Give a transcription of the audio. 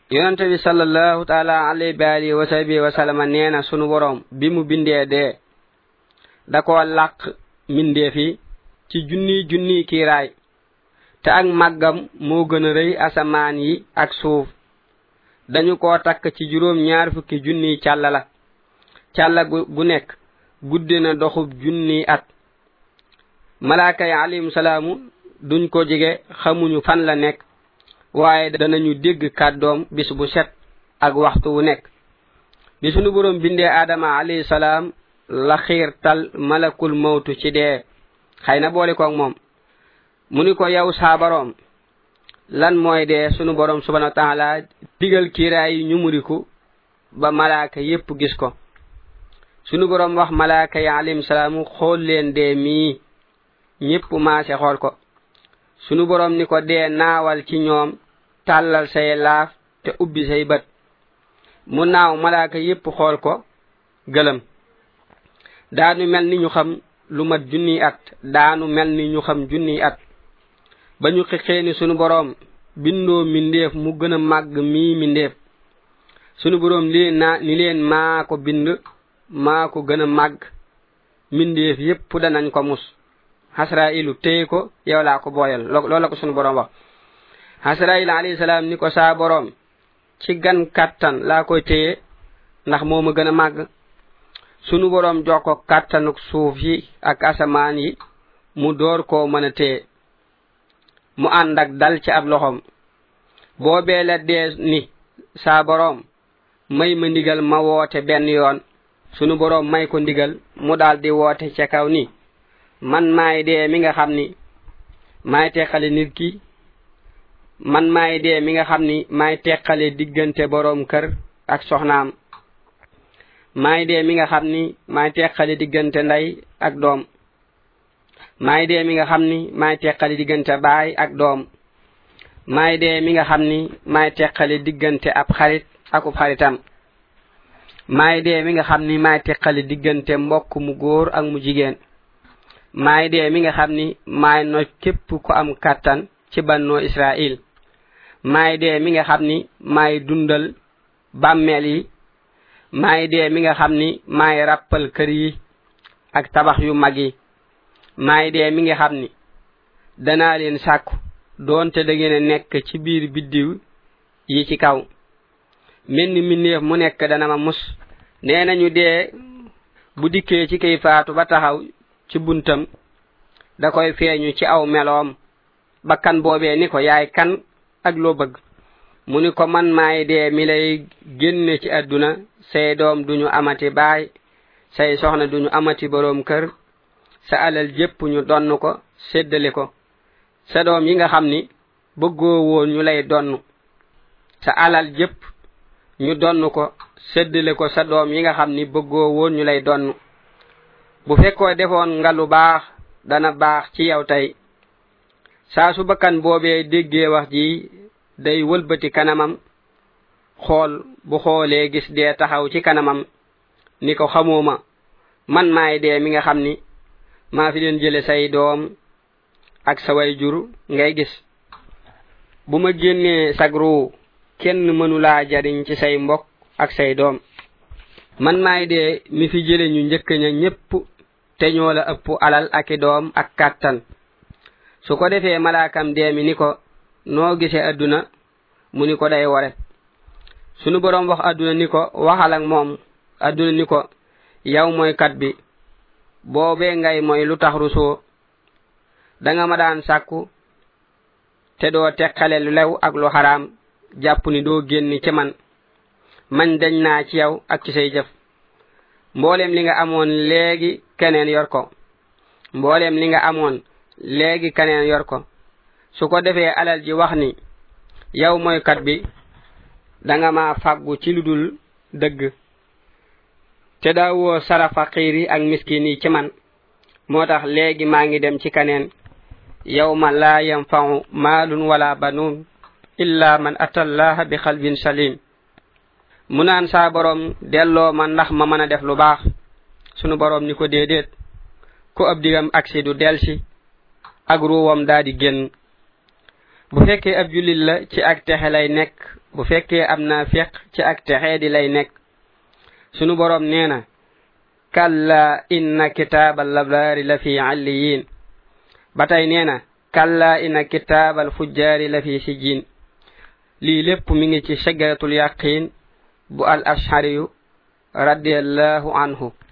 yonente bi sallallahu taala alayhi wa alihi wa sahbihi wa sallama neena sunu borom bi mu bindee dee da ko làq mindee fi ci junni junni kiiraay te ak màggam moo gën a rëy asamaan yi ak suuf dañu ko takk ci juróom ñaar fukki junni càlla la càlla gu nekk guddi na doxub junni at malaaka yi alayhim salaamu duñ ko jege xamuñu fan la nekk waaye danañu dégg kàddoom bis bu set ak waxtu wu nekk bi sunu borom bindee aadama alayhi salaam la xiirtal malakul mawtu ci dee xëy na boole koog moom mu ni ko yow saa boroom lan mooy dee sunu borom subhanahu wa taala digal kiiraay yi ñu muriku ba malaaka yépp gis ko sunu borom wax malaaka yi alayhim salaamu xool leen dee mii ñépp maase xool ko sunu borom ni ko dee naawal ci ñoom tàllal say laaf te ubbi say bët mu naaw malaaka yépp xool ko gëlëm daanu mel ni ñu xam lu mat junni at daanu mel ni ñu xam junni at ba ñu xixee ni sunu boroom bindoo mindeef mu gën a màgg mii mindeef sunu boroom li na ni leen maa ko bind maa ko gën a màgg mindeef yépp danañ ko mus hasrailu téye ko yow laa ko booyal loolu la ko sunu boroom wax hasrail alayhi salaam ni ko saa boroom ci gan kàttan laa koy téye ndax moo ma gën a màgg sunu boroom jox ko kàttanuk suuf yi ak asamaan yi mu door koo mën a téye mu ànd ak dal ci ab loxom boobee la dee ni saa boroom may ma ndigal ma woote benn yoon sunu boroom may ko ndigal mu daal di woote ca kaw ni man maay dee mi nga xam ni maay teqale nit ki man maay dee mi nga xam ni maay teqale diggante boroom kër ak soxnaam maay dee mi nga xam ni maay teqale diggante ndey ak doom maay dee mi nga xam ni maay teqale diggante baay ak doom maay dee mi nga xam ni maay teqale diggante ab xarit akub xaritam maay dee mi nga xam ni maay teqale diggante mbokk mu góor ak mu jigéen maay dee mi nga xam ni maay no képp ku am kàttan ci bannoo israil maay dee mi nga xam ni maay dundal bàmmeel yi maay dee mi nga xam ni maay ràppal kër yi ak tabax yu mag yi maay dee mi nga xam ni danaa leen sàkku doonte da ngeen a nekk ci biir biddiw yi ci kaw mel ni mbindeef mu nekk dana ma mus nee nañu dee bu dikkee ci kay faatu ba taxaw ci buntam da koy feeñu ci aw meloom bakkan boobee ni ko yaay kan ak loo bëgg mu ni ko man maay dee mi lay génne ci àdduna say doom duñu amati baay say soxna duñu amati boroom kër sa alal jépp ñu donn ko séddale ko sa doom yi nga xam ni bëggoo woon ñu lay donn sa alal jépp ñu donn ko séddale ko sa doom yi nga xam ni bëggoo woon ñu lay donn bu fekkoo defoon nga lu baax dana baax ci yow tey saa su bakkan boobee déggee wax ji day wëlbati kanamam xool bu xoolee gis dee taxaw ci kanamam ni ko xamooma man maay dee mi nga xam ni maa fi leen jële say doom ak sa way jur ngay gis bu ma génnee sagru kenn mënulaa jariñ ci say mbokk ak say doom man maay dee mi fi jële ñu njëkk ña ñépp te ñoo la ëpp alal ak i doom ak kàttan su ko defee malaakam dee mi ni ko noo gisee adduna mu ni ko day wore sunu boroom wax adduna ni ko waxal ak moom adduna ni ko yow mooy kat bi boobee ngay mooy lu tax rusoo danga ma daan sàkku te doo teqale lu lew ak lu xaraam jàpp ni doo génn ci man man dañ naa ci yow ak ci say jëf mbooleem li nga amoon léegi keneen yor ko mbooleem li nga amoon léegi keneen yor ko su ko defee alal ji wax ni yow mooy kat bi danga ma fàggu ci lu dul dëgg te daawoo sara faqiir yi ak miskin yi ci man moo tax léegi maa ngi dem ci kaneen yow ma laa yanfau maalun wala banuun illa man atallaha bi xalbin salim mu naan saa boroom delloo ma ndax ma mën a def lu baax sunu boroom ni ko déedéet ku ab digam aksi du delsi ak ruwam daa di génn bu fekkee ab jullit la ci ak texe lay nekk bu fekkee am na feq ci ak texee di lay nekk sunu borom nee na kalla inna kitaabal labraari la fi alliyin ba tey nee na kalla inna kitaabal fujjaari la fi sijjin lii lépp mi ngi ci shajaratul yaqin bu al ashariyu radiallahu anhu